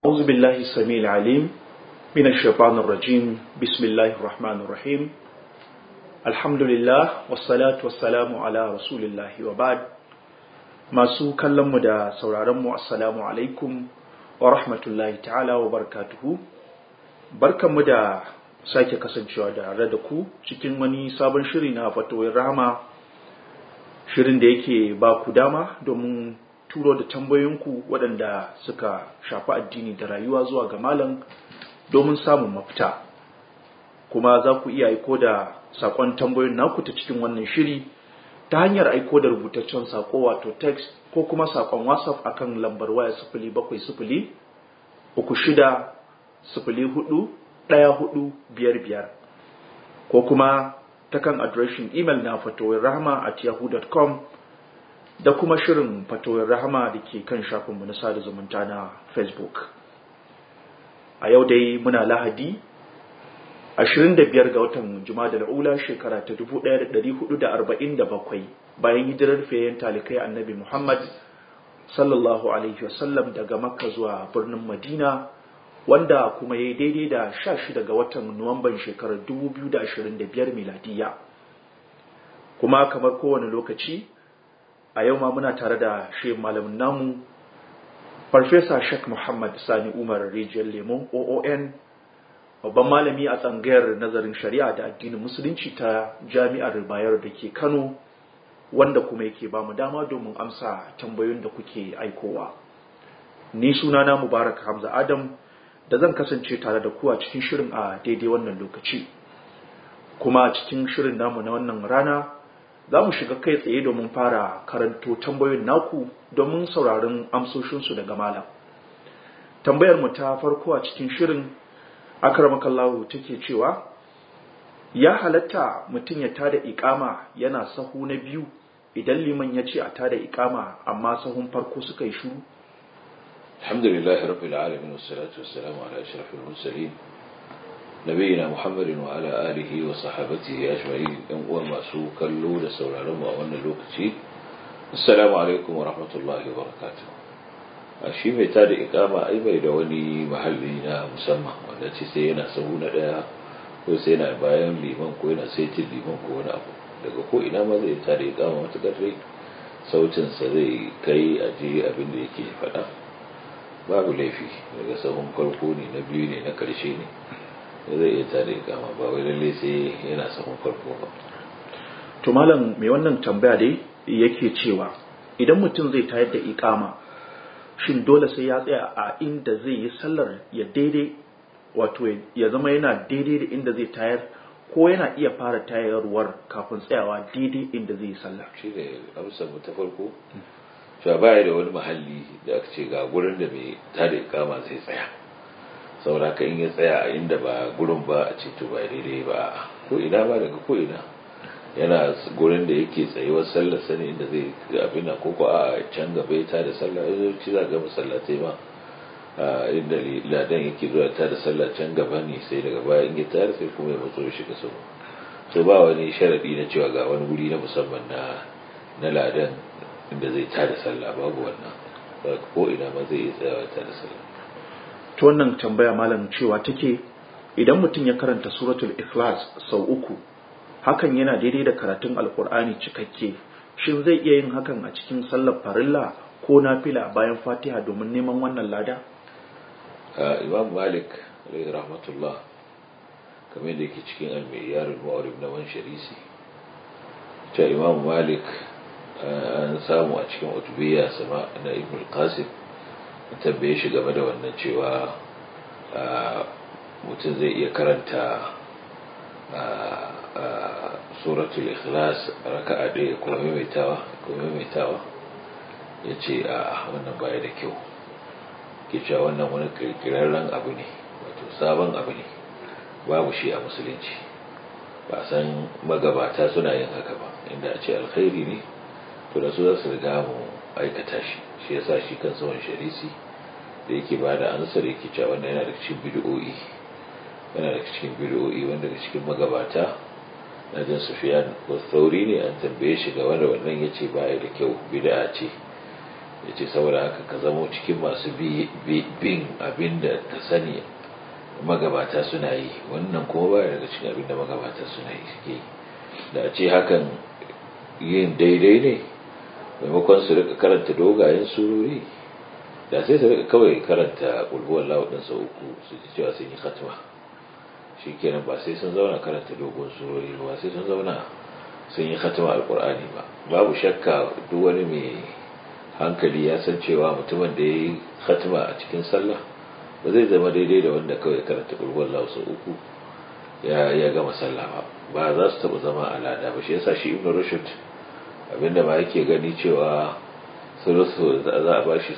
أعوذ بالله السميع العليم من الشيطان الرجيم بسم الله الرحمن الرحيم الحمد لله والصلاة والسلام على رسول الله وبعد masu kallonmu da sauraronmu assalamu alaikum wa rahmatullahi ta'ala wa barakatuhu barkanmu da sake kasancewa da da ku cikin wani sabon shiri na fatoyin rahama shirin da yake ba ku dama domin turo da tambayoyinku waɗanda suka shafi addini da rayuwa zuwa ga malam domin samun mafita kuma za ku iya aiko da saƙon tambayoyin naku ta cikin wannan shiri ta hanyar aiko da rubutaccen saƙo wato text ko kuma saƙon whatsapp akan lambar waya sifili bakwai sifili uku shida sifili hudu ɗaya hudu biyar biyar ko kuma ta kan adireshin imel na fatowar rahama at yahoo.com da kuma shirin fatowar rahama da ke kan shafinmu na sada zumunta na facebook a yau dai muna lahadi 25 ga watan Jumada ula shekara ta 1447 bayan hijirar fiyayen talikai annabi Muhammad sallallahu alaihi wasallam daga Makka zuwa birnin Madina wanda kuma ya yi daidai da 16 ga watan Nuwamban shekarar 2025 miladiya kuma kamar kowane lokaci a yau ma muna tare da shi malamin namu Farfesa Sheikh Muhammad Sani Umar Rijiyar Lemon OON babban malami a tsangayar nazarin shari'a da addinin musulunci ta jami'ar bayar da ke kano wanda kuma yake ba mu dama domin amsa tambayoyin da kuke aikowa ni sunana mubarak hamza adam da zan kasance tare da ku a cikin shirin a daidai wannan lokaci kuma cikin shirin namu na wannan rana za mu shiga kai tsaye domin fara karanto tambayoyin naku domin sauraron amsoshinsu daga malam tambayar mu ta farko a cikin shirin akramakallahu take cewa ya halatta mutum ya tada ikama yana sahu na biyu idan liman ya ce a tada ikama amma sahun farko suka yi shuru alhamdulillahi rabbil alamin wassalatu wassalamu ala ashrafil mursalin nabiyina muhammadin wa ala alihi wa sahabatihi ajma'in yan uwa masu kallo da sauraron mu a wannan lokaci assalamu alaikum wa rahmatullahi wa barakatuh a shi mai tada ikama ai bai da wani mahalli na musamman wanda ce sai yana sahu na daya ko sai yana bayan liman ko yana saitin liman ko wani abu daga ko ina ma zai tada ikama matakar dai sautinsa zai kai a je abin da yake faɗa babu laifi daga sahun farko ne na biyu ne na ƙarshe ne zai iya tada ikama ba wai lalle sai yana sahun farko ba to malam mai wannan tambaya dai yake cewa idan mutum zai tayar da ikama shin dole sai ya tsaya a inda zai yi sallar ya daidai wato ya zama yana daidai da inda zai tayar ko yana iya fara tayarwar kafin tsayawa daidai inda zai yi sallar shi ne amsar mu ta farko cewa baya da wani mahalli da aka ce ga gurin da mai tada ikama zai tsaya saboda ka in ya tsaya a inda ba gurin ba a ce to ba daidai ba ko ina ba daga ko ina yana gurin da yake tsayuwar sallar sani inda zai abin nan koko a can gaba ya tada sallah ya ci za ga masallatai ma inda ladan yake zuwa tada sallah can gaba ne sai daga baya in ya tayar sai kuma ya matso ya shiga sau so ba wani sharadi na cewa ga wani wuri na musamman na na ladan inda zai tada sallah babu wannan ko ina ma zai iya tsayawa tada sallah to wannan tambaya malam cewa take idan mutum ya karanta suratul ikhlas sau uku hakan yana daidai da karatun alkur'ani cikakke shin zai iya yin hakan a cikin sallar farilla ko nafila bayan fatiha domin neman wannan lada imam malik alaihi rahmatullah kamar da yake cikin almiyar al-mu'arib na wan sharisi ta imam malik an samu a cikin utubiyya sama na ibn al-qasim tambaye shi game da wannan cewa mutum zai iya karanta suratul ikhlas raka'a ɗaya ko maimaitawa ko maimaitawa ya ce a wannan baya da kyau ke cewa wannan wani kirkirarren abu ne wato sabon abu ne babu shi a musulunci ba san magabata suna yin haka ba inda a ce alkhairi ne to da su za su riga mu aikata shi shi yasa shi kan wani sharisi da yake ba da ansar yake cewa wannan yana da cikin bid'o'i yana da cikin bid'o'i wanda daga cikin magabata na jin sufiyan ko sauri ne an tambaye shi game da wannan ya ce baya da kyau bid'a ce ya ce saboda haka ka zamo cikin masu bin abin da ka sani magabata suna yi wannan kuma baya daga cikin abin da magabata suna yi suke da a ce hakan yin daidai ne maimakon su rika karanta dogayen surori da sai su rika kawai karanta ƙulhuwar lawudin sau uku su ji cewa sun yi khatma shi kenan ba sai sun zauna karanta dogon surori ba sai sun zauna sun yi khatma alƙur'ani ba babu shakka duk wani mai hankali ya san cewa mutumin da ya yi khatma a cikin sallah ba zai zama daidai da wanda kawai karanta ƙulhuwar lawu sau uku ya gama sallah ba ba za su taɓa zama alada ba shi yasa shi ibn rushd abinda ba yake gani cewa sulusu za a bashi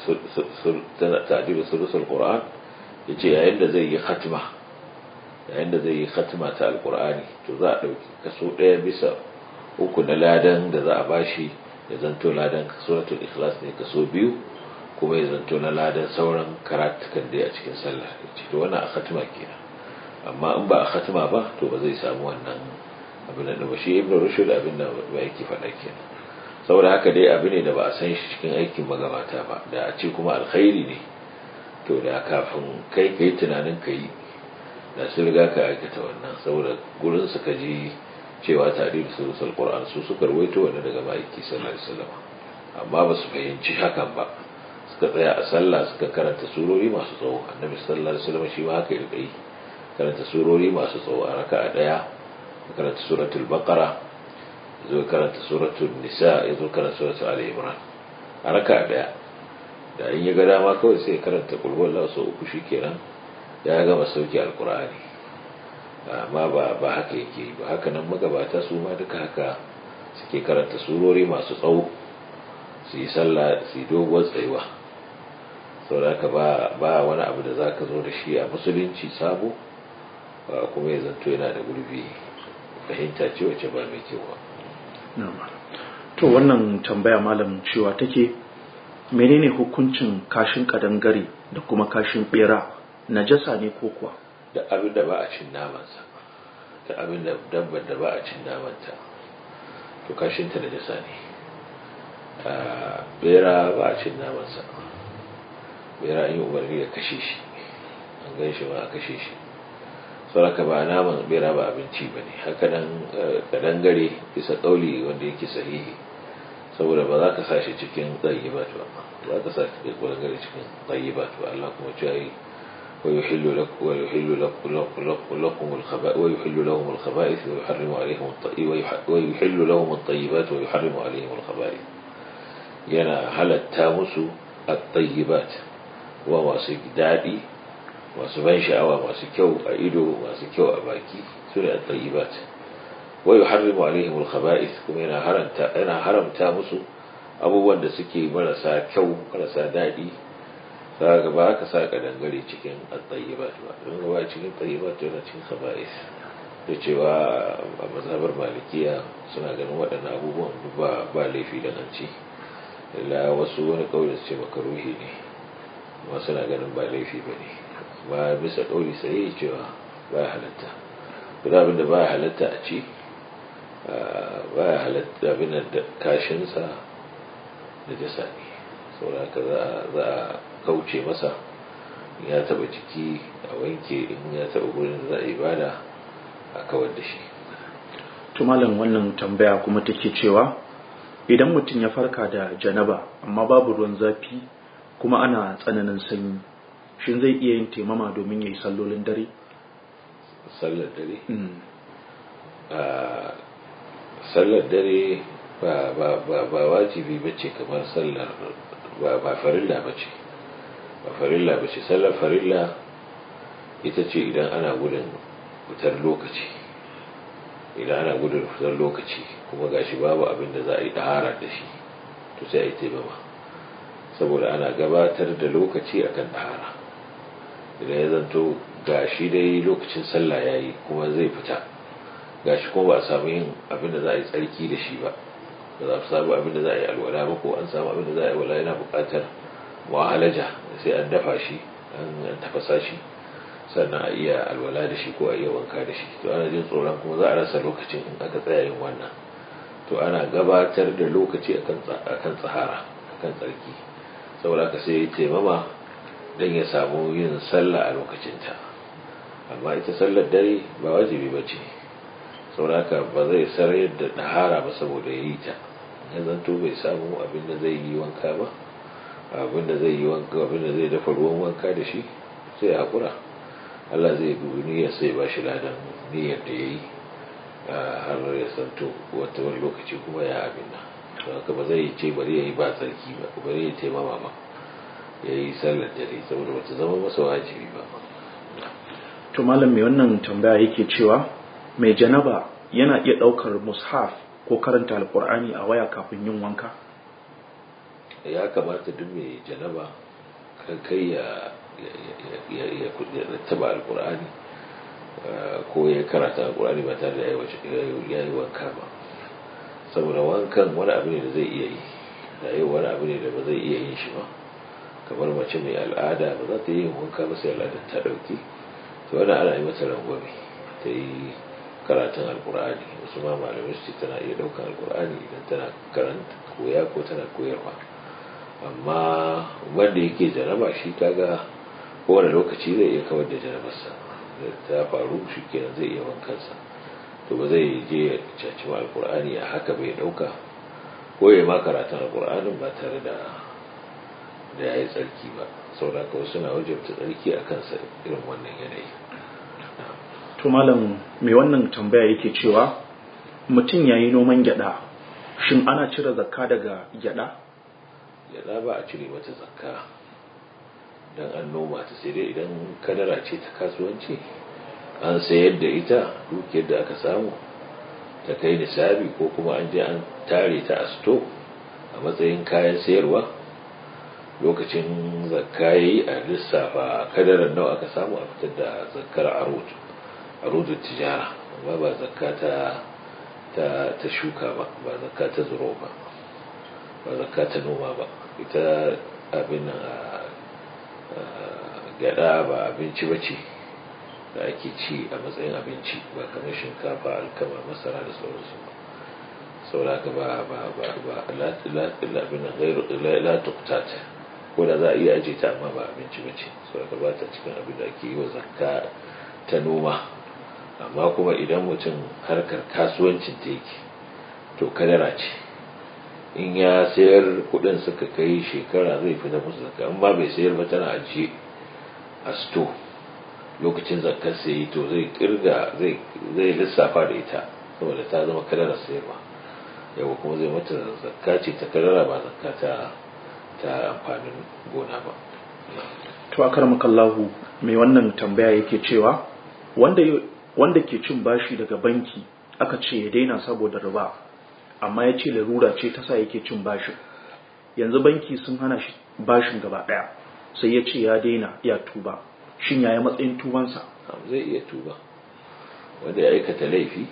ta'dilu sulusul qur'an yace yayin da zai yi khatma yayin da zai yi khatma ta alqur'ani to za a dauki kaso daya bisa uku na ladan da za a bashi ya zanto ladan suratul ikhlas ne kaso biyu kuma ya zanto na ladan sauran karatukan da a cikin sallah yace to wannan a khatma kenan amma in ba a khatma ba to ba zai samu wannan abin da ba shi ibnu rushd abin da ba yake faɗa kenan saboda haka dai abu ne da ba a san shi cikin aikin magabata ba da a ce kuma alkhairi ne to da kafin kai ka yi tunanin ka yi da su riga ka aikata wannan saboda gurin su ka ji cewa tare da surusul qur'an su suka rawaito wani daga ma'aiki sallallahu alaihi wasallam amma ba su fahimci hakan ba suka tsaya a sallah suka karanta surori masu tsawo annabi sallallahu alaihi wasallam shi ma haka ya yi karanta surori masu tsawo a raka'a daya karanta suratul baqara zo karanta suratul nisa ya zo karanta suratul ali imran a raka daya da in ya ga dama kawai sai karanta qul huwallahu sau uku shikenan ya gama sauki alqur'ani amma ba ba haka yake ba haka nan magabata su ma duka haka suke karanta surori masu tsawo su yi sallah su yi doguwar tsayuwa saboda ba ba wani abu da zaka zo da shi a musulunci sabo kuma ya zanto yana da gurbi fahimta ce wacce ba mai kyau ba to wannan tambaya malam cewa take menene hukuncin kashin kadangare da kuma kashin bera najasa ne ko kuwa da abin da ba a cin namansa da abin da dabbar da ba a cin namanta to kashinta najasa ne bera ba a cin namansa bera an yi umarni da kashe shi an gan shi ba a kashe shi sauraka ba naman bera ba abinci ba ne hakanan kadangare bisa kauli wanda yake sahihi saboda ba za ka sa shi cikin tsayibat ba ba ka sa shi kadangare cikin tsayibat ba Allah kuma ce yi ويحل لك ويحل لك لكم الخبائث ويحل لهم الخبائث ويحرم عليهم ويحل لهم الطيبات ويحرم عليهم الخبائث yana halatta musu at-tayyibat wa masu daɗi masu ban sha'awa masu kyau a ido masu kyau a baki su ne at-tayyibat wa yuharrimu alaihim al-khaba'ith kuma yana haramta yana haramta musu abubuwan da suke marasa kyau marasa daɗi kaga ba ka sa dangare cikin at-tayyibat ba don ba cikin tayyibat yana cikin khaba'ith da cewa a mazhabar malikiya suna ganin waɗannan abubuwan ba ba laifi da nan ci illa wasu wani kauli su ce makaruhi ne amma suna ganin ba laifi ba ne ba bisa kauli sai cewa ba halatta duk abin da ba halatta a ci ba halatta abin da kashinsa da jasa ne saboda haka za a kauce masa ya taba jiki a wanke in ya taba gurin da za a ibada a kawar da shi tumalan wannan tambaya kuma take cewa idan mutum ya farka da janaba amma babu ruwan zafi kuma ana tsananin sanyi shin zai iya yin taimama domin ya yi sallolin dare? sallar dare? sallar dare ba wajibi ba ce kamar sallar ba farilla ba ce ba farilla ba ce sallar farilla ita ce idan ana gudun fitar lokaci idan ana gudun fitar lokaci kuma gashi babu abin da za a yi ɗahara da shi to sai a yi taimama saboda ana gabatar da lokaci akan ɗahara idan ya zanto gashi dai lokacin sallah ya yi kuma zai fita gashi kuma ba a samu yin abin da za a yi tsarki da shi ba ba za a samu abin da za a yi alwala ba ko an samu abin da za a yi alwala yana buƙatar wahalaja sai an dafa shi an tafasa shi sannan a iya alwala da shi ko a iya wanka da shi to ana jin tsoron kuma za a rasa lokacin in aka tsaya yin wannan to ana gabatar da lokaci akan tsahara akan tsarki saboda ka sai ya taimama don ya samu yin sallah a lokacinta amma ita sallar dare ba wajibi ba ce saboda ba zai sarayar da ɗahara ba saboda ya yi ta ya zanto bai samu abin da zai yi wanka ba abin da zai yi wanka abin da zai dafa ruwan wanka da shi sai haƙura Allah zai dubi niyyar sai ba shi ladan niyyar da ya yi har ya santo wata wani lokaci kuma ya abin nan to haka ba zai ce bari ya yi ba tsarki ba bari ya taimama ba ya yi sallar dare saboda wata zama masa wajibi ba to malam mai wannan tambaya yake cewa mai janaba yana iya ɗaukar mushaf ko karanta alkur'ani a waya kafin yin wanka ya kamata duk mai janaba kai ya ya taba alkur'ani ko ya karata alkur'ani ba tare da ya yi wanka ba saboda wankan wani abu ne da zai iya yi da yau wani abu ne da ba zai iya yin shi ba kamar mace mai al'ada ba za ta yi wanka ba sai al'adar ta ɗauki to wani ana yi mata rangwame ta yi karatun alkur'ani wasu ma malamai su ce tana iya ɗaukar alkur'ani idan tana karanta koya ko tana koyarwa amma wanda yake jaraba shi kaga kowane lokaci zai iya kawar da jarabarsa ta faru shi kenan zai iya wankansa to ba zai je ya caci ma alkur'ani a haka bai ɗauka ko ya ma karatun alkur'anin ba tare da da ya yi tsarki ba saboda kawai suna wajabta tsarki a kansa irin wannan yanayi to malam mai wannan tambaya yake cewa mutum ya yi noman gyada shin ana cire zakka daga gyada gyada ba a cire mata zakka don an noma ta sai dai idan kadara ce ta kasuwanci an sayar da ita dukiyar da aka samu ta kai nisabi ko kuma an je an tare ta a sto a matsayin kayan sayarwa lokacin zakka yi a lissafa kadarar nawa aka samu a fitar da zakkar arudu arudu tijara amma ba zakka ta ta shuka ba ba zakka ta zuro ba ba zakka ta noma ba ita abin gyada ba abinci ba ce da ake ci a matsayin abinci ba kamar shinkafa alkama masara da sauransu ba sauraka ba ba ba ba abin gairu la tuktat ko da za a iya aje ta amma ba abinci ba ce sauraka ba ta cikin abin da ake yi wa zakka ta noma amma kuma idan mutum harkar kasuwancin ta yake to kadara ce in ya sayar kudin suka kai shekara zai fi na musu zakka amma bai sayar ba tana ajiye a sto lokacin zakkar sai to zai kirga zai lissafa da ita saboda ta zama kadara sayarwa yawa kuma zai mata zakka ce ta kadara ba zakka ta ta amfanin gona ba to akar makallahu mai wannan tambaya yake cewa wanda wanda ke cin bashi daga banki aka ce ya daina saboda riba amma ya ce larura ce ta sa yake cin bashin yanzu banki sun hana shi bashin gaba daya sai ya ce ya daina ya tuba shin yaya matsayin tubansa zai iya tuba wanda ya aikata laifi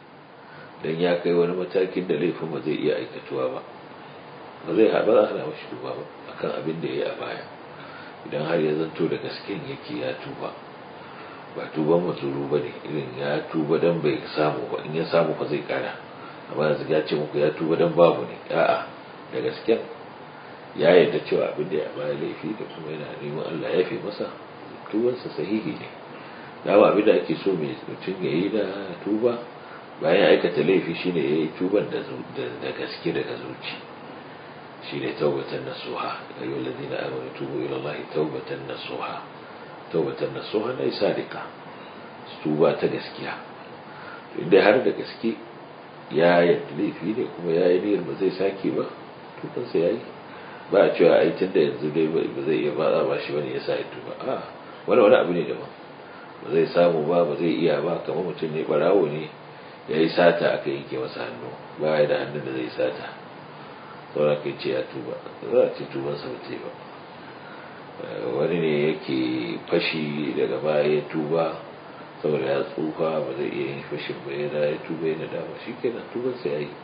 don ya kai wani matakin da laifin ba zai iya aikatuwa ba ba zai haɓa za a hana mashi tuba ba akan abin da ya yi a baya idan har ya zanto da gasken yake ya tuba ba tuban mazuru ba ne irin ya tuba don bai samu ba in ya samu ba zai kara amma yanzu ya ce muku ya tuba don babu ne a'a da gasken ya yarda cewa abin da ya baya laifi da kuma yana neman Allah ya fi masa tubansa sahihi ne dama abin da ake so mai mutum ya yi da tuba bayan aikata laifi shine ya yi tuban da gaske daga zuci shine taubatan nasuha ayyuhal ladina amanu tubu ila Allah taubatan nasuha taubatan nasuha ne sadika tuba ta gaskiya inda har da gaske ya yadda laifi ne kuma ya yi niyyar ba zai sake ba tubansa ya yi ba a cewa ai tun da yanzu dai ba zai iya ba ba shi bane ya sa ya tuba a wani wani abu ne daban ba zai samu ba ba zai iya ba kamar mutum ne barawo ne ya yi sata aka yanke masa hannu ba ya da hannun da zai sata saura kai ce ya tuba za a ce tubansa ba ta yi ba wani ne yake fashi daga baya ya tuba saboda ya tsufa ba zai iya yin fashin ba ya da ya tuba yana dama shi kenan tubansa ya yi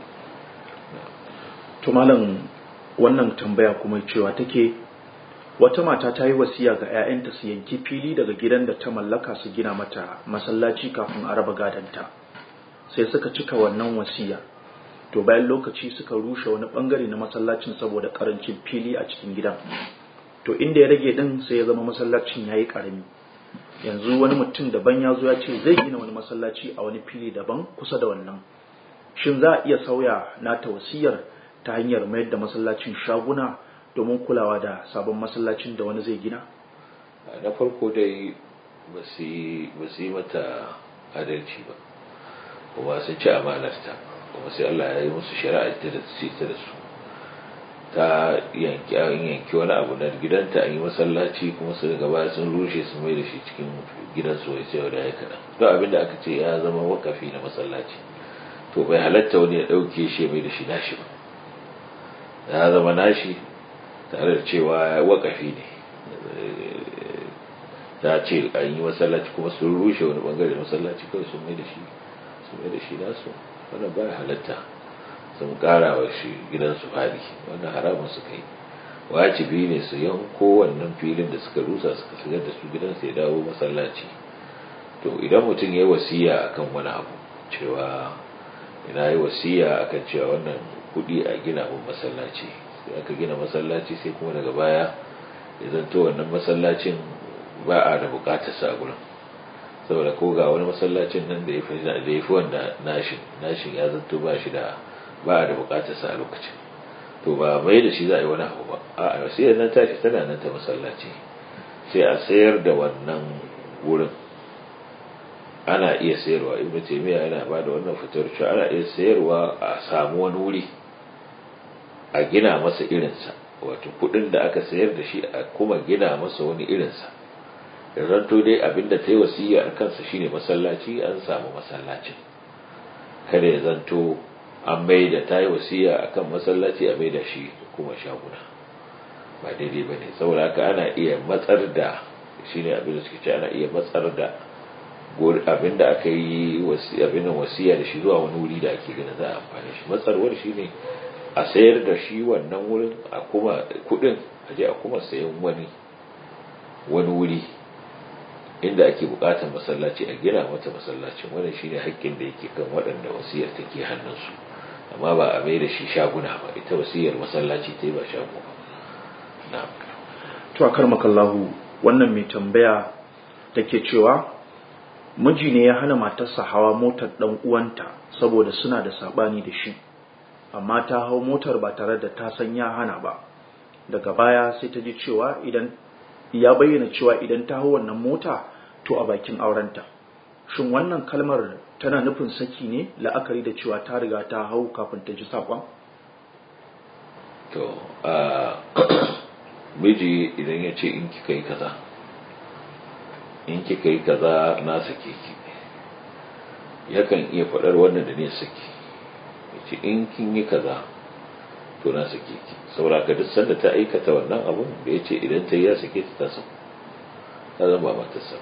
to malam wannan tambaya kuma cewa take wata mata ta yi wasiya ga 'ya'yanta su yanki fili daga gidan da ta mallaka su gina mata masallaci kafin a raba gadanta sai suka cika wannan wasiya to bayan lokaci suka rushe wani bangare na masallacin saboda karancin fili a cikin gidan to inda ya rage din sai ya zama masallacin yayi karami yanzu wani mutum daban ya zo ya ce zai gina wani masallaci a wani fili daban kusa da wannan shin za a iya sauya nata wasiyar ta hanyar mayar da masallacin shaguna domin kulawa da sabon masallacin da wani zai gina na farko dai ba su yi mata adalci ba kuma sun ci amanarta kuma sai Allah ya yi musu shari'a ta da ta da su ta yanki yanki wani abu na gidanta an yi masallaci kuma su daga baya sun rushe su mai da shi cikin gidansu wai sai da ya kaɗan don abin da aka ce ya zama wakafi na masallaci to bai halatta wani ya ɗauke shi mai da shi nashi ba ya zama nashi tare da cewa wakafi ne ta ce an yi masallaci kuma sun rushe wani bangare masallaci kawai sun mai da shi sun mai da shi nasu wannan baya halatta sun kara wa shi gidansu fadi wannan haramun suka yi wajibi ne su yanko wannan filin da suka rusa suka shigar da su gidansu ya dawo masallaci to idan mutum ya yi wasiya akan wani abu cewa ina yi wasiya akan cewa wannan kudi a gina mun masallaci sai aka gina masallaci sai kuma daga baya ya zanto wannan masallacin ba a da bukatar sa gurin saboda ko ga wani masallacin nan da ya fi da ya fi wanda nashin nashin ya zanto ba shi da ba a da bukatar sa a lokacin to ba mai da shi za a yi wani abu ba a wasiyar nan tashi tana nan ta masallaci sai a sayar da wannan wurin ana iya sayarwa ibnu taymiya yana ba da wannan fitar cewa ana iya sayarwa a samu wani wuri a gina masa irinsa wato kudin da aka sayar da shi a kuma gina masa wani irinsa da zanto dai abinda ta yi wasiya a kansa shine masallaci an samu masallacin kada ya zanto an mai da ta yi wasiya a kan masallaci a mai da shi kuma shaguna ba daidai ba ne saboda haka ana iya matsar da shine abin da suke ce ana iya matsar da abin da aka yi abin wasiya da shi zuwa wani wuri da ake gina za a amfani shi matsarwar shine a sayar da shi wannan wurin a kuma kudin a je a kuma sayan wani wani wuri inda ake bukatar masallaci a gina mata masallacin wannan shine haƙƙin da yake kan waɗanda wasiyar take hannunsu amma ba a mai da shi shaguna ba ita wasiyar masallaci ta yi ba shago ba na'am to a karmakallahu wannan mai tambaya take cewa miji ne ya hana matarsa hawa motar dan uwanta saboda suna da sabani da shi amma ta hau motar ba tare da ta san ya hana ba daga baya sai ta ji cewa idan ya bayyana cewa idan ta hau wannan mota to a bakin aurenta shin wannan kalmar tana nufin saki ne la'akari da cewa ta riga ta hau kafin ta ji saƙon to a miji idan ya ce in kika yi kaza in kika yi kaza na sake ki yakan iya faɗar wannan da ne saki ce in kin yi kaza to na sake ki saboda ka duk sanda ta aikata wannan abun da ya ce idan ta yi ya sake ta ta samu ta zama matarsa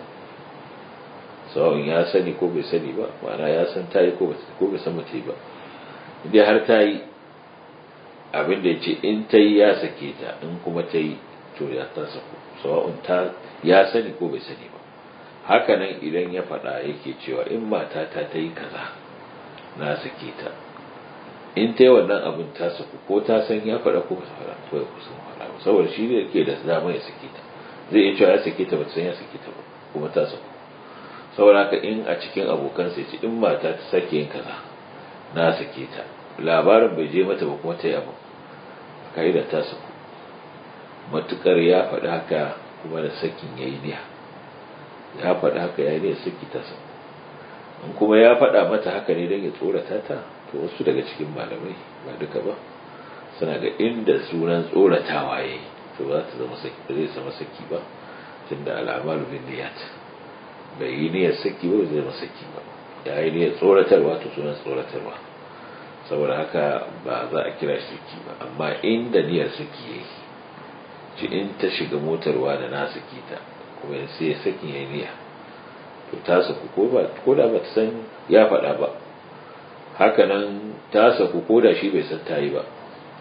sawa'un ya sani ko bai sani ba ma'ana ya san ta yi ko bai san mace ba idan har ta yi abin da ya ce in ta yi ya sake ta in kuma ta yi to ya ta saku sawa'un ta ya sani ko bai sani ba hakanan idan ya faɗa yake cewa in mata ta ta yi kaza na sake ta in ta yi wannan abin ta saku ko ta san ya faɗa ko ba faɗa ko ya kusan faɗa ba saboda shi ne ke da dama ya sake ta zai iya cewa ya sake ta ba ta san ya sake ta ba kuma ta saku saboda haka in a cikin abokansa ya ce in mata ta sake yin kaza na sake ta labarin bai je mata ba kuma ta yi abin da ta saku matukar ya faɗi haka kuma da sakin ya yi niya ya faɗi haka ya yi niya saki ta saku in kuma ya faɗa mata haka ne don ya tsorata ta to wasu daga cikin malamai ba duka ba suna ga inda sunan tsoratawa ya yi to za ta zama saki zai zama saki ba tunda al'amalu bin niyat bai yi niyyar saki ba zai zama saki ba ya yi niyyar tsoratarwa to sunan tsoratarwa saboda haka ba za a kira shi saki ba amma inda niyyar saki ya yi ci in ta shiga motarwa da na saki ta kuma sai ya saki ya yi niyya to ta saku ko da ba ta san ya faɗa ba hakanan ta saku ko da shi bai san ta yi ba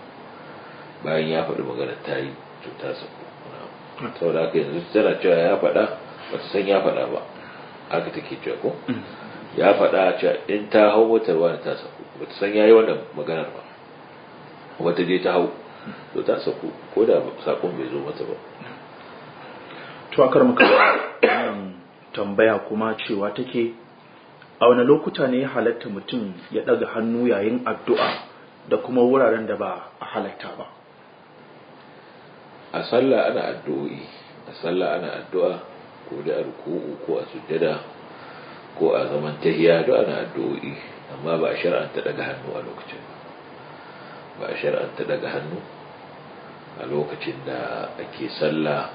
bayan ya faɗi maganar ta yi to ta saku saboda haka yanzu tana cewa ya faɗa ba ta san ya faɗa ba haka take cewa ko ya faɗa cewa in ta hau motar wani ta saku ba ta san ya yi wannan maganar ba wata je ta hau to ta saku ko da sakon bai zo mata ba tuwakar maka wannan tambaya kuma cewa take a wani lokuta ne ya halatta mutum ya ɗaga hannu yayin addu'a da kuma wuraren da ba a halatta ba a sallah ana addu'o'i a sallah ana addu'a ko da ruku'u ko a sujjada ko a zaman tahiya duk ana addu'o'i amma ba a shar'anta daga hannu a lokacin ba a shar'anta daga hannu a lokacin da ake sallah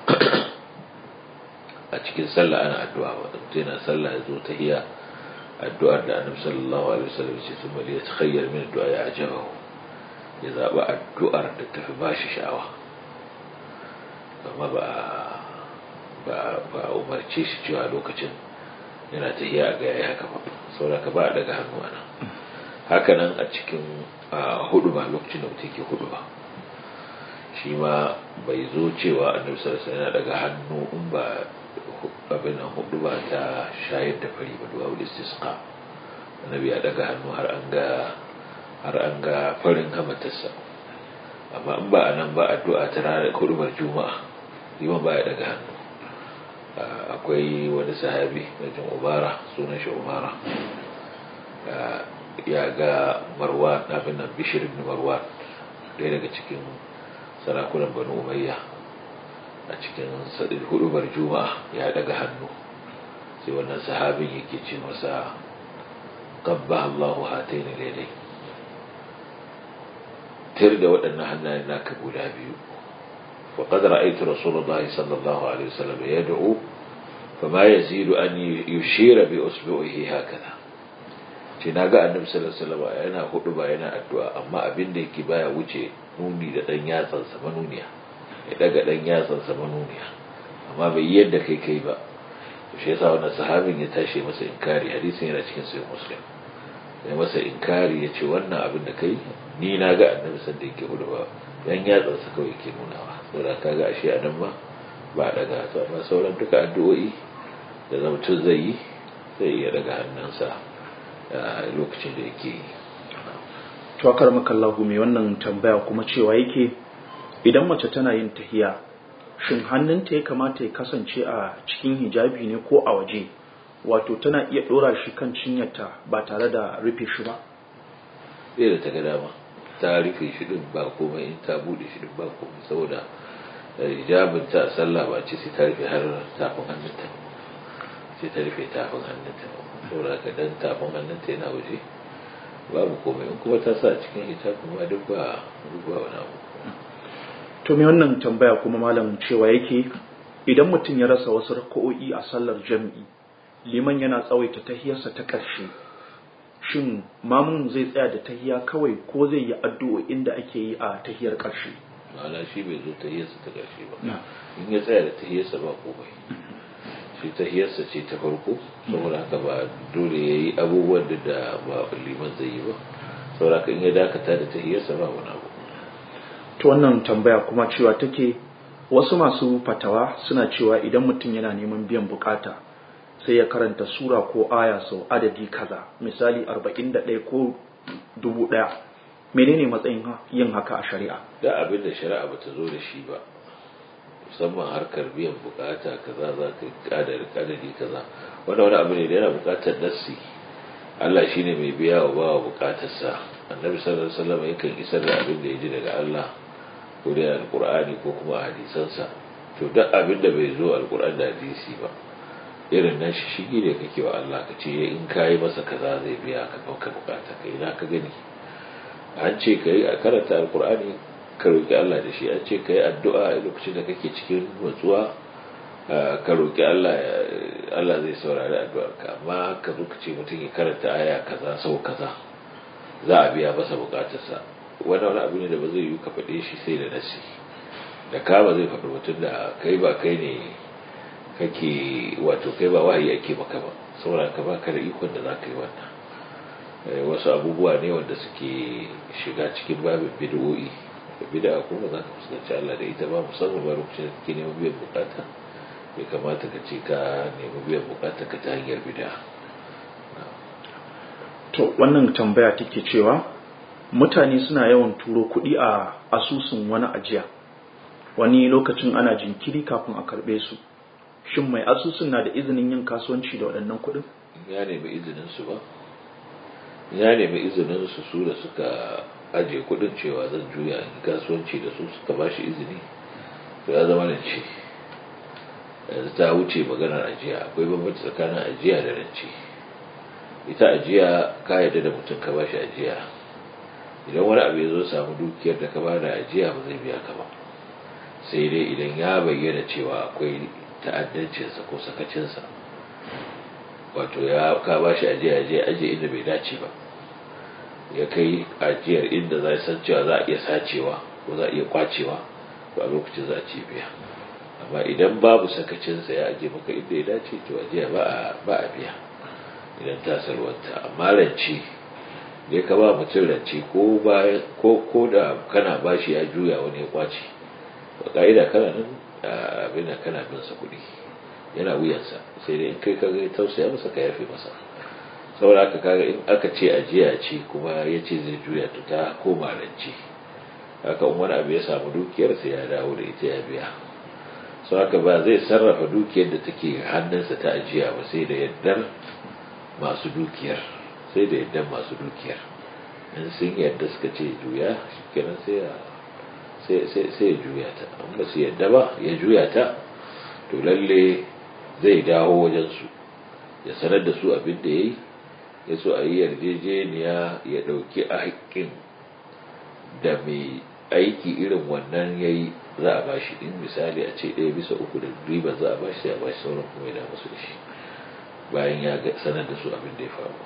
a cikin sallah ana addu'a ba mutum yana sallah ya zo tahiya addu'ar da annabi sallallahu alaihi wasallam ya ce sun bali ya takhayyar min addu'a ya ajabahu ya zaɓi addu'ar da tafi ba shi sha'awa amma ba ba a umarce shi cewa lokacin yana tahiya a gaya haka ba sauraka ba a daga hannu ana haka nan a cikin hudu ba lokacin da mutum ke hudu ba shi ma bai zo cewa annabi sallallahu yana daga hannu in ba abin nan hudu ba ta shayar da fari ba duwa wal istisqa annabi ya daga hannu har an ga har an ga farin hamatarsa amma in ba a nan ba addu'a ta ranar hudubar juma'a liman ba ya daga hannu akwai wani sahabi na jin umara sunan shi umara ya ga marwan abin nan bishir ibn marwan ɗaya daga cikin sarakunan banu umayya a cikin sadin hudubar juma'a ya daga hannu sai wannan sahabin yake ce masa qabba Allahu hataini lailai tir da waɗannan hannayen naka guda biyu وقد رأيت رسول الله صلى الله عليه وسلم يدعو فما يزيد أن يشير بأسبوعه هكذا ce na ga annabi sallallahu alaihi wasallam yana hudu ba yana addu'a amma abin da yake baya wuce nuni da dan yatsan sa manuniya ya daga dan yatsan sa manuniya amma bai yi yadda kai kai ba to shi yasa wannan sahabin ya tashi masa inkari hadisin yana cikin sahih muslim ya masa inkari ya ce wannan abin da kai ni na ga annabi sallallahu alaihi yake hudu ba dan yatsan sa kawai yake nunawa saboda kaga ashe a nan ma ba daga to amma sauran duka addu'o'i da mutum zai yi zai iya daga hannunsa a lokacin da yake yi tuwakar makallahu mai wannan tambaya kuma cewa yake idan mace tana yin tahiya shin hannunta ya kamata ya kasance a cikin hijabi ne ko a waje wato tana iya dora shi kan cinyarta ba tare da rufe shi ba bai da ta ga dama ta rufe shi din ba komai in ta bude shi din ba komai saboda hijabin ta sallah ba ce sai ta rufe har tafin hannunta sai ta rufe tafin hannunta saboda ka dan tafin hannunta yana waje babu komai in kuma ta sa cikin hijabin ma duk ba duk ba wani abu to me wannan tambaya kuma malam cewa yake idan mutum ya rasa wasu raka'o'i a sallar jami'i liman yana tsawaita tahiyarsa ta ƙarshe shin mamun zai tsaya da tahiya kawai ko zai yi addu'o'in da ake yi a tahiyar ƙarshe ma'ana shi bai zo tahiyarsa ta ƙarshe ba in ya tsaya da tahiyarsa ba komai shi tahiyarsa ce ta farko saboda haka ba dole ya yi abubuwan da da ba liman zai yi ba saboda haka in ya dakata da tahiyarsa ba wani abu to wannan tambaya kuma cewa take wasu masu fatawa suna cewa idan mutum yana neman biyan bukata sai ya karanta sura ko aya sau adadi kaza misali 41 ko 1000 menene matsayin yin haka a shari'a da abin da shari'a ba ta zo da shi ba musamman harkar biyan bukata kaza za ka kadari kadari kaza wanda wani abu ne da yana bukatar nassi Allah shine mai biya wa bawa bukatarsa annabi sallallahu alaihi wasallam yakan isar da abin da ya ji daga Allah ko da alqur'ani ko kuma hadisansa to duk abin da bai zo alqur'ani da hadisi ba irin nan shi shigi da kake wa Allah ka ce in kayi masa kaza zai biya ka bauka bukata kai na ka gani an ce kai a karanta alqur'ani ka roki Allah da shi an ce kai addu'a a lokacin da kake cikin nutsuwa ka roki Allah Allah zai saurari addu'arka amma ka zo ka ce mutum ya karanta aya kaza sau kaza za a biya masa bukatarsa wani wani abu ne da ba zai yi ka faɗe shi sai da nasi da ka ba zai faɗi mutum da kai ba kai ne kake wato kai ba wahayi ake maka ba saboda ka ba ka da ikon da za ka yi wannan wasu abubuwa ne wanda suke shiga cikin babin bid'o'i da bid'a kuma za ka fuskanci Allah da ita ba musamman ba lokacin da kake neman biyan bukata bai kamata ka ce ka nemi biyan bukata ka ta hanyar bid'a to wannan tambaya take cewa mutane suna yawan turo kuɗi a asusun wani ajiya wani lokacin ana jinkiri kafin a karɓe su shin mai asusun na da izinin yin kasuwanci da waɗannan kuɗin ya nemi izinin su ba ya nemi izinin su su da suka aje kuɗin cewa zan juya in kasuwanci da su suka ba shi izini to ya zama rance yanzu ta wuce maganar ajiya akwai bambanci tsakanin ajiya da rance ita ajiya ka yarda da mutum ka ba shi ajiya idan wani abu ya zo samu dukiyar da ka ba da ajiya ba zai biya ka ba sai dai idan ya bayyana cewa akwai ta'addancinsa ko sakacinsa wato ya ka ba shi ajiya je aje inda bai dace ba ya kai ajiyar inda za san cewa za a iya sacewa ko za a iya kwacewa to a lokacin za a ce biya amma idan babu sakacinsa ya aje maka inda ya dace to ajiya ba a biya idan ta salwanta amma rance ne ka ba mutum rance ko bayan ko ko da kana bashi ya juya wani ya kwace ba ka'ida kana nan abin da kana bin sa kuɗi yana wuyansa sai dai in kai ka ga tausaya masa ka yafe masa saboda haka kaga in aka ce ajiya ce kuma ya ce zai juya to ta koma rance haka in wani abu ya samu dukiyar sai ya dawo da ita ya biya sau haka ba zai sarrafa dukiyar da take hannunsa ta ajiya ba sai da yardar masu dukiyar sai da yardar masu dukiyar in sun yarda suka ce juya kenan sai ya sai ya juya ta in ba su yarda ba ya juya ta to lalle zai dawo wajensu ya sanar da su abin da ya yi ya so a yi yarjejeniya ya ɗauki a haƙƙin da mai aiki irin wannan ya yi za a bashi in misali a ce ɗaya bisa uku da riba za a bashi sai a bashi sauran kuma ya damu su da shi bayan ya sanar da su abin da ya faru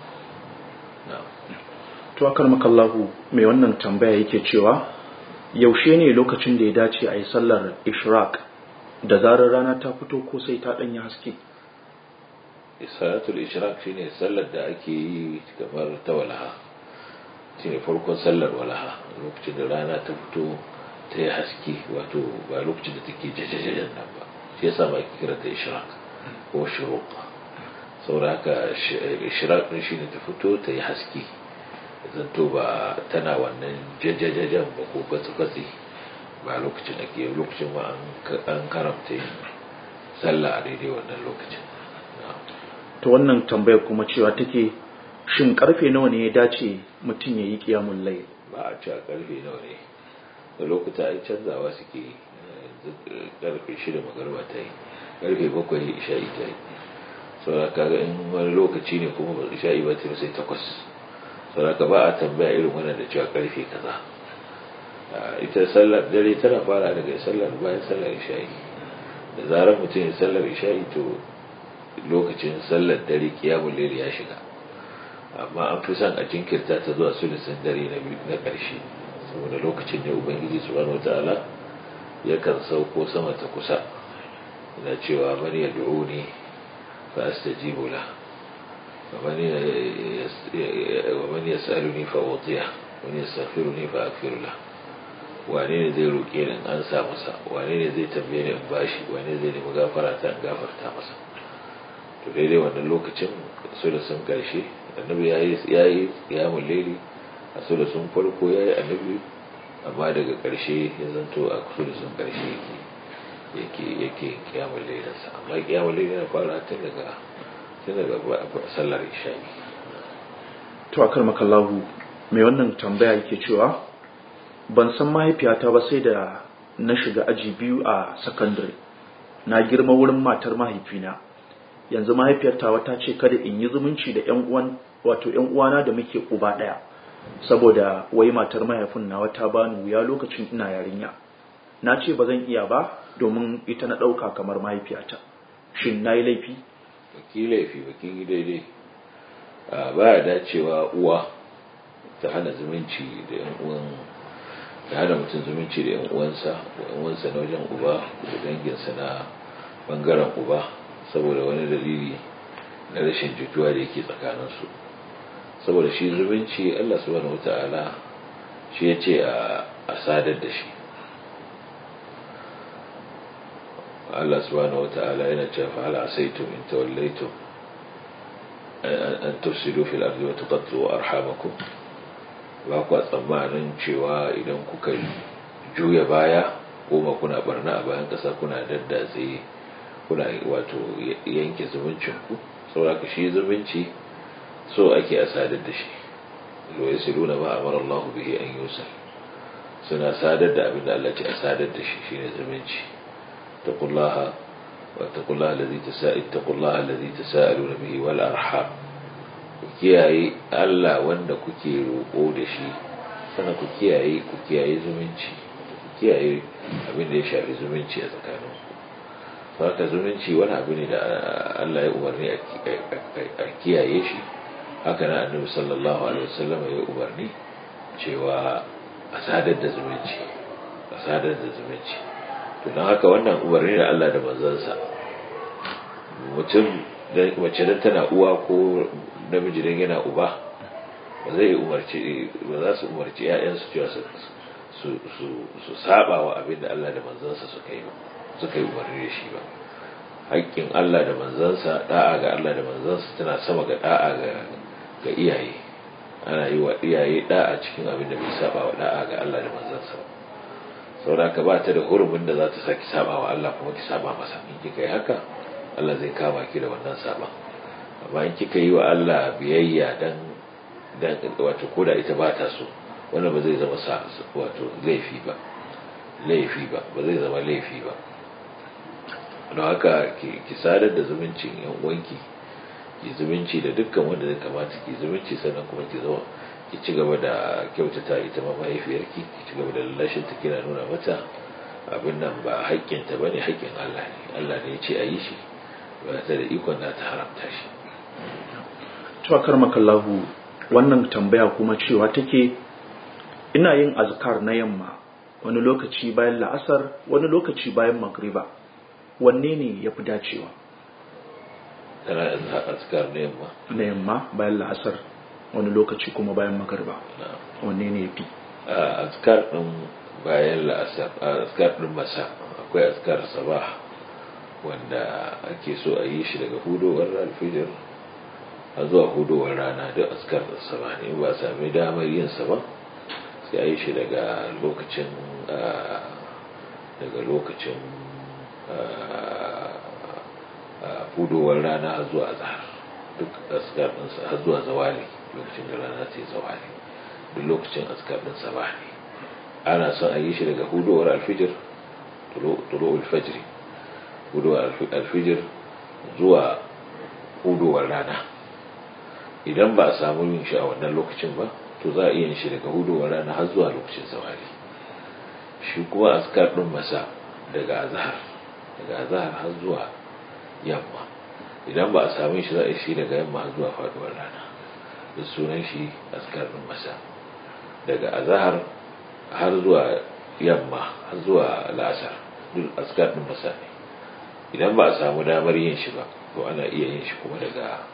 to akar makallahu mai wannan tambaya yake cewa yaushe ne lokacin da ya dace a yi sallar ishraq da zarar rana ta fito ko sai ta ɗanyi haske salatul ishraq shine sallar da ake yi kamar ta walaha shine farkon sallar walaha lokacin da rana ta fito ta yi haske wato ba lokacin da take jajajajen nan ba shi yasa ba ake kira ta ishraq ko shuruq saboda haka ishraq din shine ta fito ta yi haske zanto ba tana wannan jajajajen ba ko fatsi ba lokacin da ke lokacin ma an karamta yin sallah a daidai wannan lokacin ta wannan tambayar kuma cewa take shin karfe nawa ne ya dace mutum ya yi kiyamun lai ba a cewa karfe nawa ne da lokuta ai canzawa suke yi karfe shida magarba ta yi karfe bakwai isha'i ta yi saboda kaga in wani lokaci ne kuma ba isha'i ba ta sai takwas saboda ba a tambaya irin wannan da cewa karfe kaza ita sallar dare tana fara daga sallar bayan sallar isha'i da zarar mutum ya sallar isha'i to lokacin sallar dare kiyamun lele ya shiga amma an fi son a jinkirta ta zuwa sulusun dare na ƙarshe saboda lokacin ne ubangiji subhanahu wataala yakan sauko sama ta kusa yana cewa man yad'uni fa astajibu la wa man yas'aluni fa utiya wa man yastaghfiruni fa aghfir la wane ne zai roƙe ni an sa masa wane ne zai tambaye ni in bashi wane zai nemi gafara ta in gafarta masa to daidai wannan lokacin sulusun karshe annabi ya yi ya yi kiyamun laili a sulusun farko ya yi annabi amma daga karshe ya zanto a sulusun karshe yake yake yake kiyamun lailinsa amma kiyamun laili na fara tun daga tun daga sallar isha'i to akar makallahu mai wannan tambaya yake cewa ban san mahaifiyata ba sai da na shiga aji biyu a sakandare na girma wurin matar mahaifina yanzu mahaifiyarta wata ce kada in yi zumunci da ƴan uwan wato ƴan uwana da muke uba ɗaya saboda wai matar mahaifin nawa ta bani wuya lokacin ina yarinya na ce ba zan iya ba domin ita na ɗauka kamar mahaifiyata shin na yi laifi baki laifi baki yi daidai ba ya dacewa uwa ta hana zumunci da ƴan uwan ta hana mutum zumunci da ƴan uwansa da ƴan uwansa na wajen uba da danginsa na bangaren uba saboda wani dalili na rashin jituwa da yake tsakaninsu saboda shi zumunci Allah subhanahu wata'ala shi ya ce a sadar da shi Allah subhanahu wata'ala yana ce fa hal asaitum in tawallaytum an tufsidu fil ardi wa tuqattu arhamakum ba ku tsammanin cewa idan kuka juya baya ko kuna barna a bayan kasa kuna daddatse kuna wato yanke zumuncin ku saboda ka shi zumunci so ake a sadar da shi lo yasiluna ma amara Allah bihi an yusal suna sadar da abin da Allah ce a sadar da shi shine zumunci taqullaha wa taqullaha alladhi tasa'id taqullaha alladhi tasaaluna bihi wal arham ku kiyaye Allah wanda kuke roƙo da shi sannan ku kiyaye ku kiyaye zumunci ku kiyaye abin da ya shafi zumunci a tsakanin ku haka zumunci wani abu ne da Allah ya umarni a kiyaye shi haka na annabi sallallahu alaihi wasallam ya umarni cewa a sadar da zumunci a sadar da zumunci to don haka wannan umarni da Allah da manzansa mutum wacce dan tana uwa ko namiji dan yana uba ba zai umarci ba za su umarci ƴaƴansu cewa su su su saba wa abin da Allah da manzansa suka yi suka yi umarni da shi ba haƙƙin Allah da manzansa da'a ga Allah da manzansa tana sama ga da'a ga ga iyaye ana yi wa iyaye da'a cikin abin da bai saba wa da'a ga Allah da manzansa ba saboda ka ba ta da hurumin da za ta saki saba wa Allah kuma ki saba masa in kika yi haka Allah zai kama ki da wannan saba amma in kika yi wa Allah biyayya dan dan wato koda ita ba ta so wannan ba zai zama wato laifi ba laifi ba ba zai zama laifi ba don haka ki sadar da zumuncin yan uwanki ki zumunci da dukkan wanda zai kamata ki zumunci sannan kuma ki zo ki ci gaba da kyautata ita ma mahaifiyarki ki ci gaba da lallashin ta kina nuna mata abin nan ba haƙƙinta bane haƙƙin Allah ne Allah ne ya ce a yi shi ba ta da ikon da ta haramta shi to makallahu wannan tambaya kuma cewa take ina yin azkar na yamma wani lokaci bayan la'asar wani lokaci bayan magriba wanne ne ya fi dacewa tana yin azkar na yamma na yamma bayan la'asar wani lokaci kuma bayan magriba wanne ne ya fi azkar din bayan la'asar azkar din masa akwai azkar sabah wanda ake so a yi shi daga hudowar alfijir a zuwa hudowar rana duk askar da sama ne ba sami damar yin sa ba sai a yi shi daga lokacin daga lokacin hudowar rana har zuwa azhar duk askar ɗinsa har zuwa zawali lokacin da rana sai zawali duk lokacin askar ɗin sama ne ana son a yi shi daga hudowar alfijir tulo alfajiri hudowar alfijir zuwa hudowar rana idan ba a samu yin shi a wannan lokacin ba to za a iya yin shi daga hudowar rana har zuwa lokacin zawali shi kuma askar din masa daga azhar daga azhar har zuwa yamma idan ba a samu shi za a yi shi daga yamma har zuwa faduwar rana da sunan shi askar din masa daga azhar har zuwa yamma har zuwa la'asar duk askar din masa ne idan ba a samu damar yin shi ba to ana iya yin shi kuma daga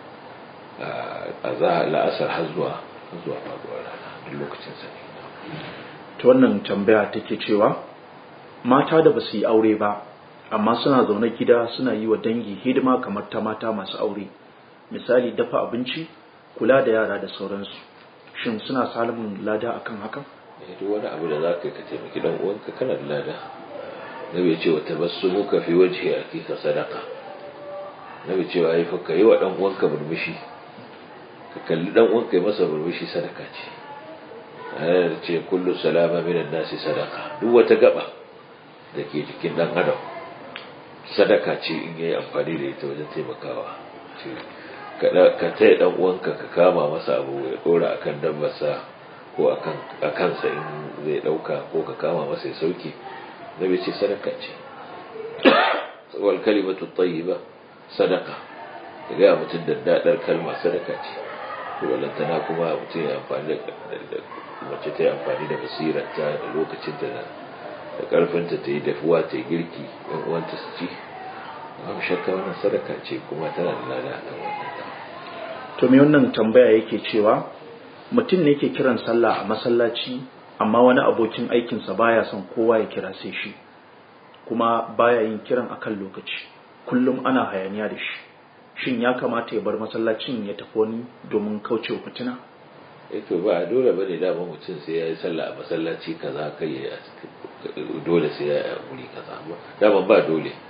la'asar har zuwa zuwa faduwar rana duk lokacin sa ne ta wannan tambaya take cewa mata da ba su yi aure ba amma suna zaune gida suna yi wa dangi hidima kamar ta mata masu aure misali dafa abinci kula da yara da sauransu shin suna samun lada akan hakan duk wani abu da za ka ka taimaki dan uwanka kana da lada nabi ce wa tabassumuka fi wajhi akika sadaqa nabi ce wa fa kai wa dan uwanka murmushi ka kalli dan uwanka ya masa murmushi sadaka ce ayar ce kullu salama minan nasi sadaka duk wata gaba da ke jikin dan adam sadaka ce in yayi amfani da ita wajen taimakawa ka taya dan uwanka ka kama masa abu ya dora akan dabbarsa ko akan akansa in zai dauka ko ka kama masa ya sauke nabi ce sadaka ce wal kalimatu tayyiba sadaka ga ya mutum da dadar kalma sadaka ce to walantana kuma mutum ya amfani da mace ta yi amfani da basirarta da lokacin ta da da karfinta ta yi dafuwa ta yi girki yan uwanta su ci babu shakka wannan sadaka ce kuma tana da lada a kan wannan to me wannan tambaya yake cewa mutum ne yake kiran sallah a masallaci amma wani abokin aikinsa baya son kowa ya kira sai shi kuma baya yin kiran akan lokaci kullum ana hayaniya da shi shin ya kamata ya bar masallacin ya tafi wani domin kaucewa fitina eh to ba dole bane dama mutum sai ya yi sallah a masallaci kaza kai ya dole sai ya yi a guri kaza dama ba dole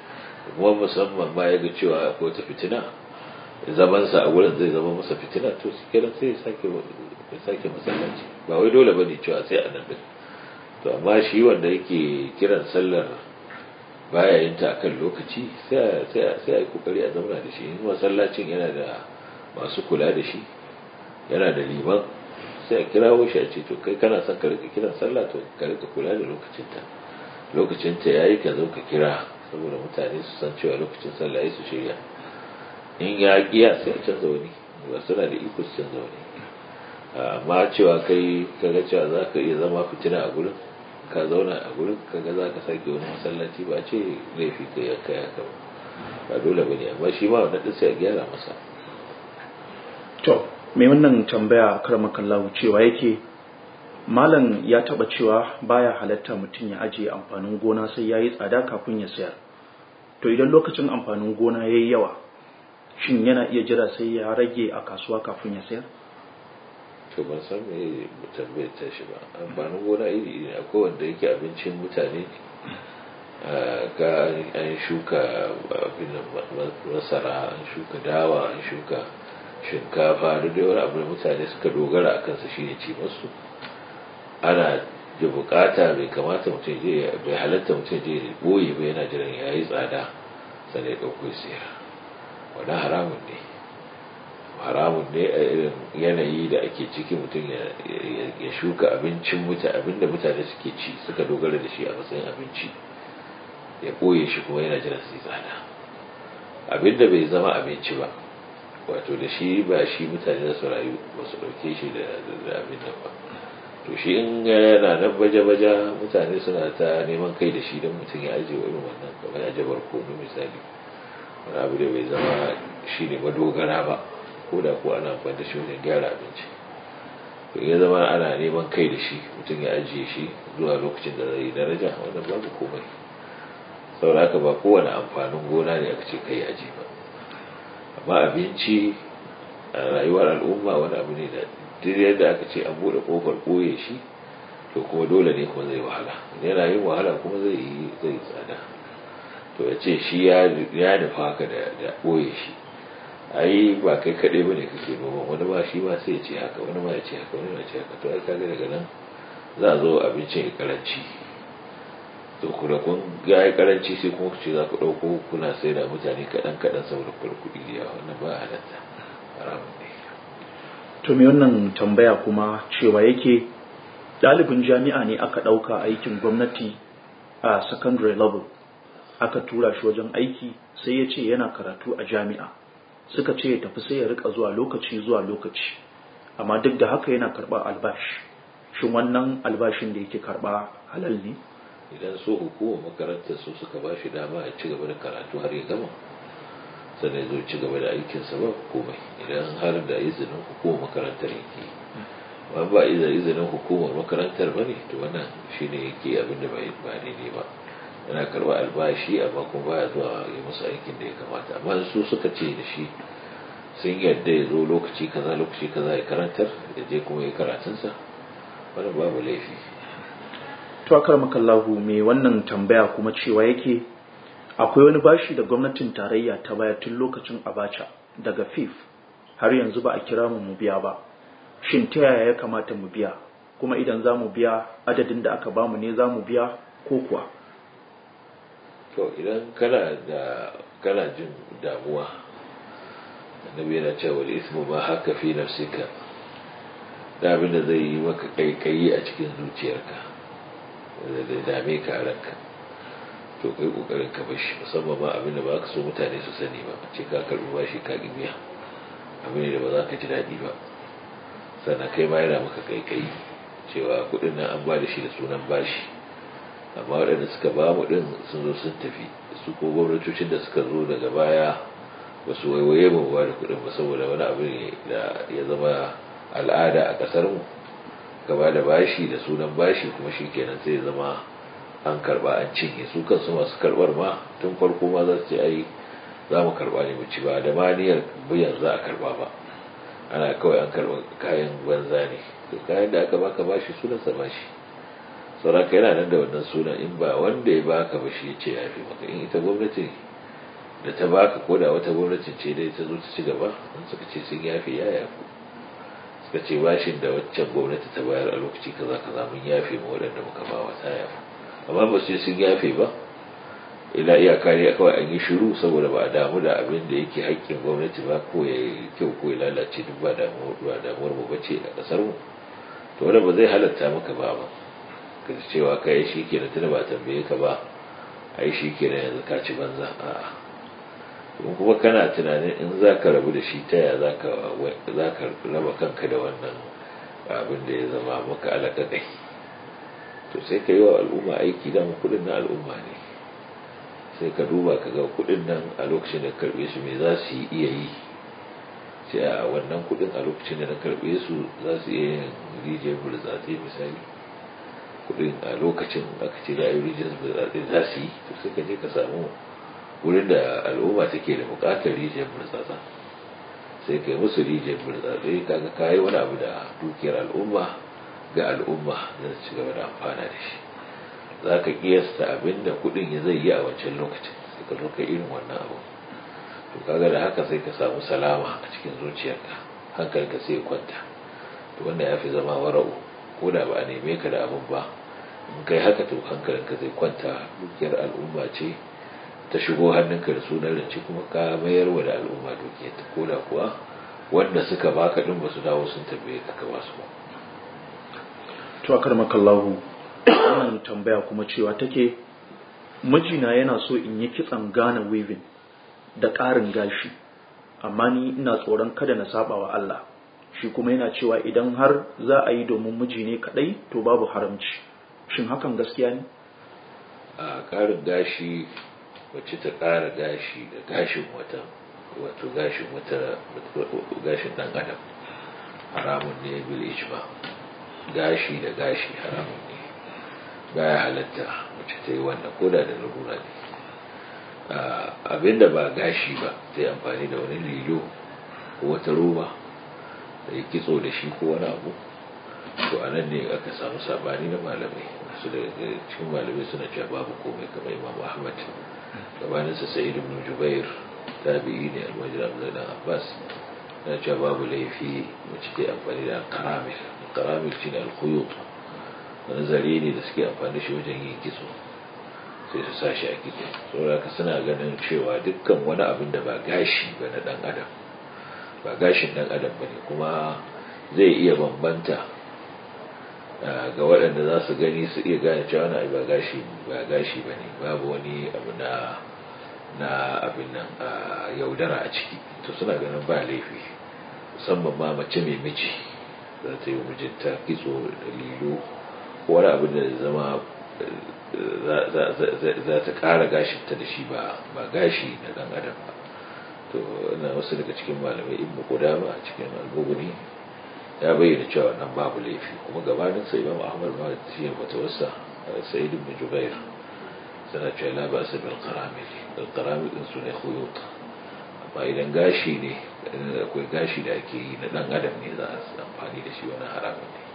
kuma musamman ma ya ga cewa akwai wata fitina zamansa a wurin zai zama masa fitina to su kenan sai ya sake masallaci ba wai dole bane cewa sai a nan din to amma shi wanda yake kiran sallar baya yin ta akan lokaci sai sai a yi kokari a zauna da shi in masallacin yana da masu kula da shi yana da liman sai a kirawo shi a ce to kai kana son ka rika kiran sallah to ka rika kula da lokacinta lokacinta yayi ka zo ka kira saboda mutane su san cewa lokacin sallah ya su shirya in ya kiya sai a canza wani ba suna da iko su canza wani amma cewa kai kaga cewa za ka iya zama fitina a gurin ka zauna a gurin kaga za ka sake wani masallaci ba ce laifi ka ya kai haka ba ba dole ba ne amma shi ma wannan ɗin sai a gyara masa to mai wannan tambaya karmakallahu cewa yake malam ya taba cewa baya halatta mutum ya ajiye amfanin gona sai ya yi tsada kafin ya sayar to idan lokacin amfanin gona ya yi yawa shin yana iya jira sai ya rage a kasuwa kafin ya sayar to ban san me tambayar ta shi ba amfanin gona iri iri akwai wanda yake abincin mutane ga an shuka abin masara an shuka dawa an shuka shinkafa da dai wani abu da mutane suka dogara a kansa shine ci masu ana da bukata bai kamata mutum je bai halatta mutum je boye bai yana jiran ya yi tsada sannan ya ɗauko sayar wani haramun ne haramun ne a irin yanayi da ake ciki mutum ya shuka abincin mutane abinda mutane suke ci suka dogara da shi a matsayin abinci ya ɓoye shi kuma yana jiran su yi tsada abinda bai zama abinci ba wato da shi ba shi mutane da su rayu ba su ɗauke shi da abin nan ba to shi in yana nan baje-baje mutane suna ta neman kai da shi don mutum ya ajiye irin wannan kamar ya jabar komi misali wani abu da bai zama shi ne madogara ba ko da ko ana amfani da shi wajen gyara abinci to ya zama ana neman kai da shi mutum ya ajiye shi zuwa lokacin da zai yi daraja wannan babu komai saboda haka ba kowane amfanin gona ne aka ce kai aji ba amma abinci a rayuwar al'umma wani abu ne da duk yadda aka ce an buɗe ƙofar ɓoye shi to kuma dole ne kuma zai wahala yana yin wahala kuma zai yi zai tsada to ya ce shi ya nufa haka da ɓoye shi ai ba kai kaɗai ba ne kake noma wani ma shi ma sai ya ce haka wani ma ya ce haka wani ma ya ce haka to ai kaga daga nan za a zo abincin ya karanci to kuma kun ga ya karanci sai kuma ku ce za ku ɗauko kuna sai da mutane kaɗan kaɗan saboda kuɗi da yawa wannan ba halatta haramun ne to me wannan tambaya kuma cewa yake ɗalibin jami'a ne aka ɗauka aikin gwamnati a secondary level aka tura shi wajen aiki sai ya ce yana karatu a jami'a suka ce ya tafi sai ya rika zuwa lokaci zuwa lokaci amma duk da haka yana karɓar albashi shin wannan albashin da yake karɓa halal ne idan so hukumar makarantar su suka ba shi dama ya ci gaba da karatu har ya gama sannan zo ci gaba da aikinsa ba komai idan har da izinin hukumar makarantar yake ba ba izinin hukumar makarantar ba ne to wannan shi ne yake abin da ba daidai ba yana karba albashi amma kuma baya zuwa yi musu aikin da ya kamata amma su suka ce da shi sun yadda ya zo lokaci kaza lokaci kaza ya karantar ya je kuma ya karatunsa wannan babu laifi to akar makallahu mai wannan tambaya kuma cewa yake akwai wani bashi da gwamnatin tarayya ta baya tun lokacin abacha daga fif har yanzu ba a kira mu mu biya ba shin ta yaya ya kamata mu biya kuma idan za mu biya adadin da aka bamu ne za mu biya ko kuwa to idan kana da kana jin damuwa annabi yana cewa da ismu ma haka fi nafsika da abin da zai yi maka kaikayi a cikin zuciyarka da zai dame ka a ranka to kai kokarin ka bashi musamman ma abin da ba ka so mutane su sani ba ce ka karbi bashi ka ki biya abin da ba za ka ji daɗi ba sannan kai ma yana maka kaikayi cewa kuɗin nan an ba da shi da sunan bashi amma waɗanda suka ba mu ɗin sun zo sun tafi su ko gwamnatocin da suka zo daga baya ba su waiwaye mu ba da kuɗin ba saboda wani abu ne da ya zama al'ada a ƙasar mu gaba da bashi da sunan bashi kuma shi kenan sai ya zama an karba an cinye su kansu masu karbar ma tun farko ma za su ce ai za mu karba ne mu ci ba da maniyar biyan za a karba ba ana kawai an karba kayan banza ne to kayan da aka baka bashi sunansa bashi sauraka yana nan da wannan sunan in ba wanda ya baka ba shi ya ce ya fi maka in ita gwamnati da ta baka ko da wata gwamnatin ce dai ta zo ta ci gaba in suka ce sun yafe ya yafu suka ce bashin da waccan gwamnati ta bayar a lokaci kaza kaza mun yafe ma waɗanda muka ba wa ta yafu amma ba su sun yafe ba ila iyaka ne kawai an yi shiru saboda ba a damu da abin da yake haƙƙin gwamnati ba ko ya yi kyau ko ya lalace duk ba damuwar mu bace a ƙasar mu to wanda ba zai halatta maka ba ba ka cewa ka yi shi kenan tuna ba tambaye ka ba a yi shi kenan yanzu ka ci banza a'a in kuma kana tunanin in za ka rabu da shi ta ya za ka raba kanka da wannan abin da ya zama maka alaƙaƙai to sai ka yi wa al'umma aiki dama kuɗin na al'umma ne sai ka duba ka ga kuɗin nan a lokacin da karɓe su me za su yi iya yi sai a wannan kuɗin a lokacin da na karɓe su za su iya yin rijiyar burtsatse misali kuɗin a lokacin aka ce da ayi rijiyar burtsatse za su yi to sai ka je ka samu wurin da al'umma take da buƙatar rijiyar burtsatse sai ka yi musu rijiyar burtsatse kaga ka yi wani abu da dukiyar al'umma ga al'umma zai ci gaba da amfana da shi za ka kiyasta abin da kudin ya zai yi a wancan lokacin sai ka zo ka irin wannan abu to kaga da haka sai ka samu salama a cikin zuciyarka hankalinka sai ya kwanta to wanda ya fi zama wara'u ko da ba a neme ka da abin ba in kai haka to hankalinka zai kwanta dukiyar al'umma ce ta shigo hannunka da sunan rance kuma ka mayar wa da al'umma dukiyar ta ko da kuwa wanda suka baka din ba su dawo sun tambaye ka ka ba su ba to akar makallahu wannan tambaya kuma cewa take mijina yana so in yi kitsan gane weaving da ƙarin gashi amma ni ina tsoron kada na saba wa Allah shi kuma yana cewa idan har za a yi domin miji ne kadai to babu haramci shin hakan gaskiya ne a ƙarin gashi wacce ta ƙara gashi da gashin wata wato gashin wata gashin ɗan adam haramun ne bil ijma gashi da gashi haramun ne baya halatta wacce ta yi wannan koda da larura ne abinda ba gashi ba ta yi amfani da wani lilo ko wata roba da ya kitso da shi ko wani abu to a nan ne aka samu sabani na malamai su da cikin malamai suna cewa babu komai kamar imam ahmad gabaninsa sa'id ibn jubair tabi'i ne almajir abdullahi dan abbas na cewa babu laifi wacce ta yi amfani da karamil karamil shi ne alkhuyut wani zare ne da suke amfani shi wajen yin kitso sai su sa shi a kitso saboda ka suna ganin cewa dukkan wani abin da ba gashi ba na dan adam ba gashin dan adam ba ne kuma zai iya bambanta ga waɗanda za su gani su iya gane cewa na ba gashi ba gashi ba ne babu wani abu na na abin nan yaudara a ciki to suna ganin ba laifi musamman ma mace mai miji za ta yi mijinta kitso da lilo wani abin da zama za ta ƙara gashinta da shi ba gashi na ɗan adam ba to na wasu daga cikin malamai ibn qudama a cikin al-bughni ya bayyana cewa nan babu laifi kuma gabanin sai imam ahmad ma shi ya fatawarsa sa'id ibn jubair sana cewa la ba bil qaramil al qaramil din sune khuyut amma idan gashi ne akwai gashi da ake yi na dan adam ne za a amfani da shi wani haramun ne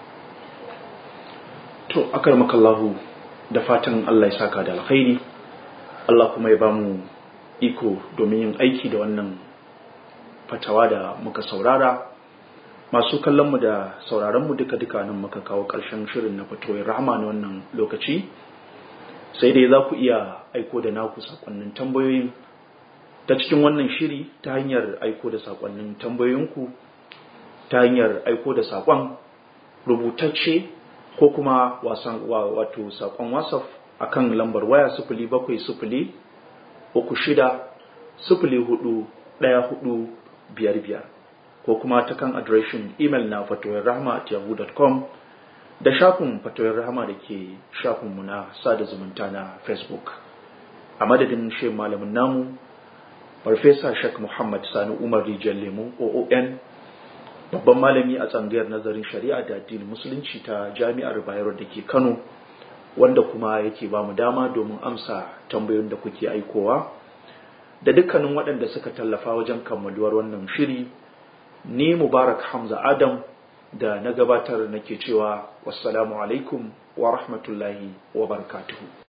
to akar makallahu da fatan Allah ya saka da alkhairi Allah kuma ya bamu iko domin yin aiki da wannan fatawa da muka saurara masu kallonmu da sauraronmu duka-duka nan muka kawo ƙarshen shirin na fatoyin rahama na wannan lokaci sai dai za ku iya aiko da naku sakonnin tambayoyin ta cikin wannan shiri ta hanyar aiko da sakonnin tambayoyinku ta hanyar aiko da sakon rubutacce ko kuma wasan wato sakon wasaf akan lambar waya sifili bakwai sifili uku shida sifili hudu ɗaya hudu biyar biyar ko kuma ta kan adireshin imel na fatoyin rahama at yahoo.com da shafin fatoyin rahama da ke shafinmu na sada zumunta na facebook a madadin shi malamin namu farfesa shek muhammad sani umar rijiyar lemu oon babban malami a tsangayar nazarin shari'a da addinin musulunci ta jami'ar bayero da ke kano wanda kuma yake ba mu dama domin amsa tambayoyin da kuke aikowa da dukkanin waɗanda suka tallafa wajen kammaluwar wannan shiri ni mubarak hamza adam da na gabatar nake cewa wassalamu alaikum wa rahmatullahi wa barakatuhu